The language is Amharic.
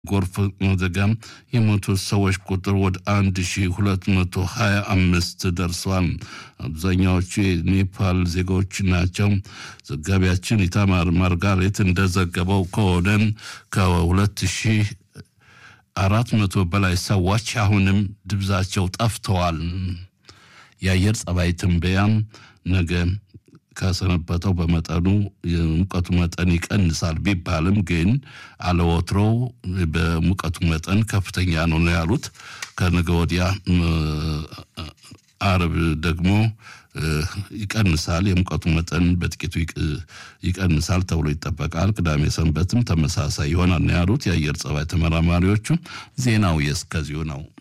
ጎርፍ አደጋም የሞቱት ሰዎች ቁጥር ወደ አንድ ሺ ሁለት መቶ ሀያ አምስት ደርሷል። አብዛኛዎቹ የኔፓል ዜጎች ናቸው። ዘጋቢያችን ኢታማር ማርጋሬት እንደዘገበው ከሆነ ከሁለት ሺህ አራት መቶ በላይ ሰዎች አሁንም ድብዛቸው ጠፍተዋል። የአየር ጸባይ ትንበያም ነገ ከሰነበተው በመጠኑ የሙቀቱ መጠን ይቀንሳል ቢባልም ግን አለወትሮው በሙቀቱ መጠን ከፍተኛ ነው ነው ያሉት። ከነገ ወዲያ አርብ ደግሞ ይቀንሳል፣ የሙቀቱ መጠን በጥቂቱ ይቀንሳል ተብሎ ይጠበቃል። ቅዳሜ ሰንበትም ተመሳሳይ ይሆናል ነው ያሉት የአየር ጸባይ ተመራማሪዎቹ። ዜናው የእስከዚሁ ነው።